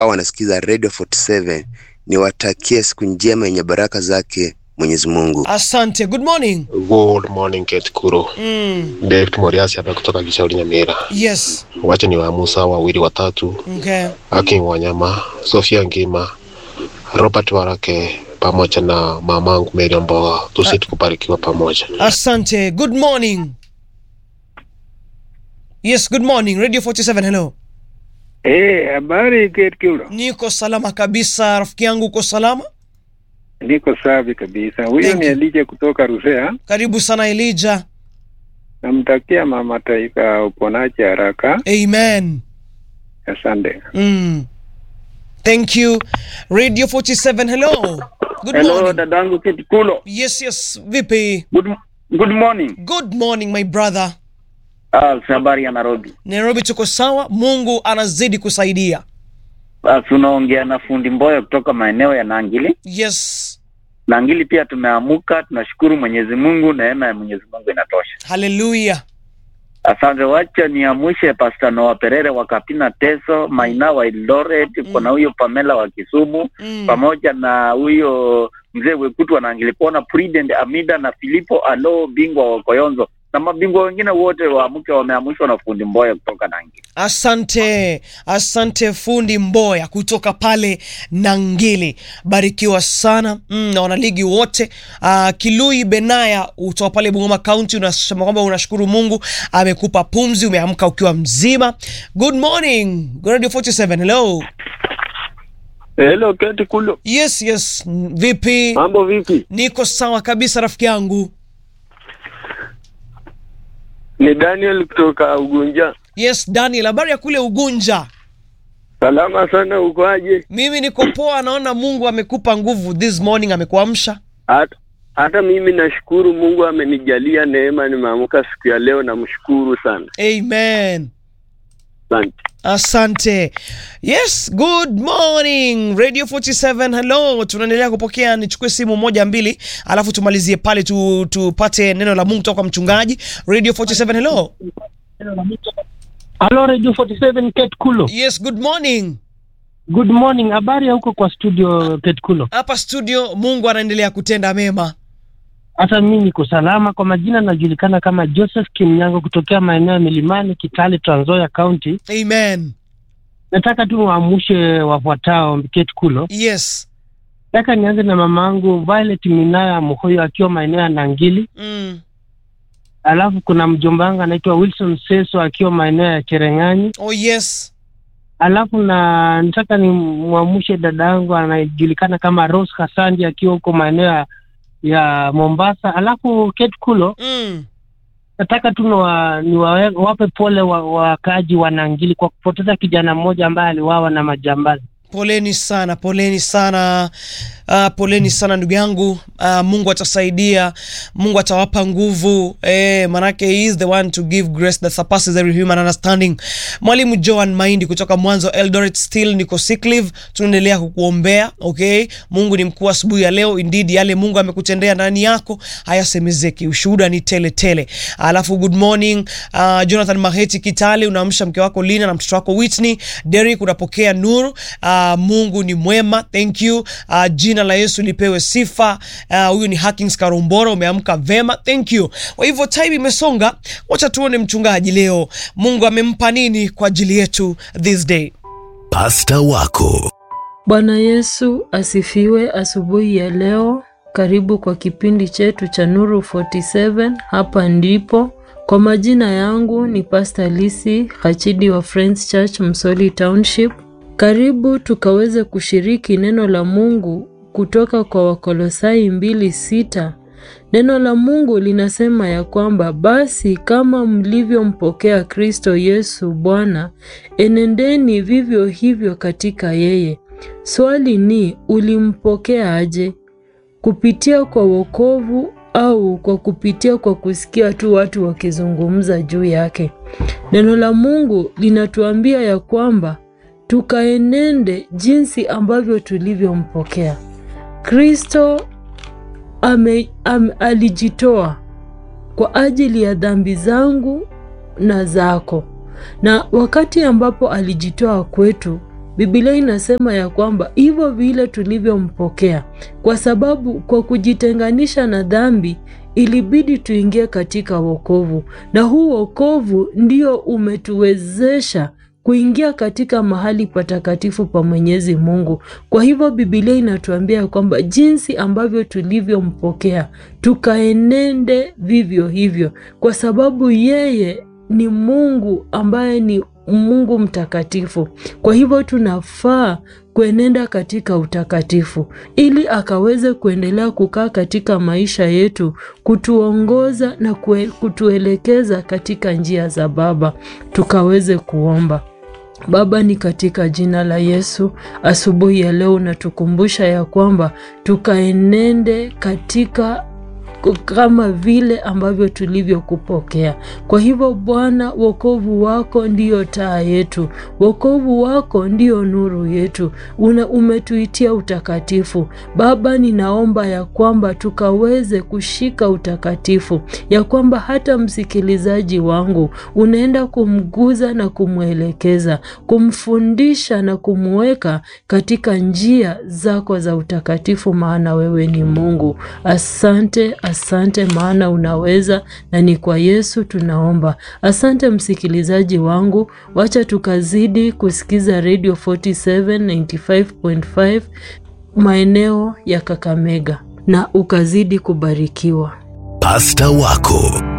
au wanasikiza Radio 47 niwatakie siku njema yenye baraka zake Mwenyezi Mungu. Asante. Good morning. Good morning Kate Kuro. Mm. David Moriasi hapa kutoka Kishauri Nyamira. Yes. Wacha ni waamusa wawili watatu, Okay. Akin Wanyama, Sofia Ngima, Robert Warake pamoja na mamangu Mary Mboga, tusiti kubarikiwa pamoja. Asante. Good morning. Yes, good morning. Radio 47, hello. Eh, habari Kate Kuro. Niko salama kabisa. Rafiki yangu uko salama? Niko safi kabisa. Huyo Thank ni you. Elija kutoka Rusea. Karibu sana Elijah. Namtakia mama taifa uponaji haraka. Amen. Asante. Mm. Thank you. Radio 47, hello. Good Hello, morning. dadangu Kate Kulo. Yes, yes. Vipi? Good, good morning. Good morning my brother. Ah, habari ya Nairobi. Nairobi tuko sawa. Mungu anazidi kusaidia. Ah, tunaongea na fundi Mboya kutoka maeneo ya Nangili. Yes. Nangili pia tumeamuka, tunashukuru Mwenyezi Mungu, neema ya Mwenyezi Mungu inatosha. Hallelujah. Asante, wacha niamshe Pastor Noah Perere wa Kapina Teso, Maina wa Eldoret, kuna huyo Pamela wa Kisumu Mm. pamoja na huyo mzee Wekutu wa Nangili, kuona Prudent Amida na Filipo Alo, bingwa wa Koyonzo na mabingwa wengine wote waamke, wameamshwa na fundi Mboya kutoka Nangili. Asante, asante fundi Mboya kutoka pale Nangili, barikiwa sana mm, na wanaligi wote. Uh, Kilui Benaya utoka pale Bungoma County, unasema kwamba unashukuru Mungu amekupa pumzi, umeamka ukiwa mzima. Good morning Radio 47, hello. Hello Kate Kulo. Yes, yes, mm, vipi? Mambo vipi? Niko sawa kabisa rafiki yangu. Ni Daniel kutoka Ugunja. Yes, Daniel, habari ya kule Ugunja? Salama sana, uko aje? Mimi niko poa, naona Mungu amekupa nguvu this morning, amekuamsha. Hata hata mimi nashukuru Mungu amenijalia neema, nimeamka siku ya leo, namshukuru sana. Amen. Asante. Asante. Yes, good morning Radio 47. Hello, tunaendelea kupokea. Nichukue simu moja mbili, alafu tumalizie pale tu, tupate neno la Mungu kutoka kwa mchungaji. Radio 47. Hello. Halo Radio 47 Kate Kulo. Yes, good morning. Good morning. Habari ya huko kwa studio Kate Kulo? Hapa studio Mungu anaendelea kutenda mema. Hata mimi niko salama. Kwa majina najulikana kama Joseph Kimnyango kutokea maeneo ya Milimani, Kitale, Trans Nzoia County. Amen. Nataka tu waamshe wafuatao Kate Kulo. Yes. Nataka nianze na mamangu Violet Minaya Muhoyo akiwa maeneo ya Nangili. Mm. Alafu kuna mjomba wangu anaitwa Wilson Seso akiwa maeneo ya Cherengani. Oh yes. Alafu na nataka nimwamshe dada yangu anayejulikana kama Rose Kasandi akiwa huko maeneo ya, ya Mombasa. Alafu Kate Kulo, Mm. nataka tu niwa- niwawe- wape pole wa- wakaaji wa Nangili kwa kupoteza kijana mmoja ambaye aliwawa na majambazi. Poleni sana, poleni sana. Uh, poleni sana ndugu yangu. Uh, Mungu atasaidia, Mungu atawapa nguvu eh, manake he is the one to give grace that surpasses every human understanding. Mwalimu Joan Maindi kutoka Mwanzo Eldoret, still niko sick leave, tunaendelea kukuombea okay. Mungu ni mkuu asubuhi ya leo, indeed yale Mungu amekutendea ndani yako hayasemezeki, ushuhuda ni tele tele. Alafu good morning uh, Jonathan Maheti Kitale, unaamsha mke wako Lina na mtoto wako Whitney. Derek unapokea nuru. Uh, Mungu ni mwema, thank you. Uh, jina la Yesu lipewe sifa. Uh, huyu ni Hakings Karumbora, umeamka vema, thank you. Kwa hivyo time imesonga, wacha tuone mchungaji leo Mungu amempa nini kwa ajili yetu this day. Pasta wako Bwana Yesu asifiwe. Asubuhi ya leo, karibu kwa kipindi chetu cha Nuru 47. Hapa ndipo kwa majina yangu ni Pastor Lisi Hachidi wa Friends Church Msoli Township. Karibu tukaweze kushiriki neno la Mungu kutoka kwa Wakolosai mbili sita. Neno la Mungu linasema ya kwamba basi kama mlivyompokea Kristo Yesu Bwana, enendeni vivyo hivyo katika yeye. Swali ni ulimpokea aje? Kupitia kwa wokovu au kwa kupitia kwa kusikia tu watu wakizungumza juu yake? Neno la Mungu linatuambia ya kwamba tukaenende jinsi ambavyo tulivyompokea. Kristo ame, ame, alijitoa kwa ajili ya dhambi zangu na zako, na wakati ambapo alijitoa kwetu Biblia inasema ya kwamba hivyo vile tulivyompokea, kwa sababu kwa kujitenganisha na dhambi ilibidi tuingie katika wokovu, na huu wokovu ndio umetuwezesha kuingia katika mahali patakatifu pa Mwenyezi Mungu. Kwa hivyo Biblia inatuambia kwamba jinsi ambavyo tulivyompokea tukaenende vivyo hivyo, kwa sababu yeye ni Mungu ambaye ni Mungu mtakatifu. Kwa hivyo tunafaa kuenenda katika utakatifu ili akaweze kuendelea kukaa katika maisha yetu, kutuongoza na kue, kutuelekeza katika njia za Baba. Tukaweze kuomba. Baba, ni katika jina la Yesu, asubuhi ya leo unatukumbusha ya kwamba tukaenende katika kama vile ambavyo tulivyokupokea. Kwa hivyo Bwana, wokovu wako ndiyo taa yetu, wokovu wako ndiyo nuru yetu, una umetuitia utakatifu. Baba, ninaomba ya kwamba tukaweze kushika utakatifu, ya kwamba hata msikilizaji wangu unaenda kumguza na kumwelekeza, kumfundisha na kumweka katika njia zako za utakatifu, maana wewe ni Mungu. Asante, asante maana unaweza, na ni kwa Yesu tunaomba. Asante msikilizaji wangu, wacha tukazidi kusikiza Radio 47 95.5 maeneo ya Kakamega, na ukazidi kubarikiwa. Pasta wako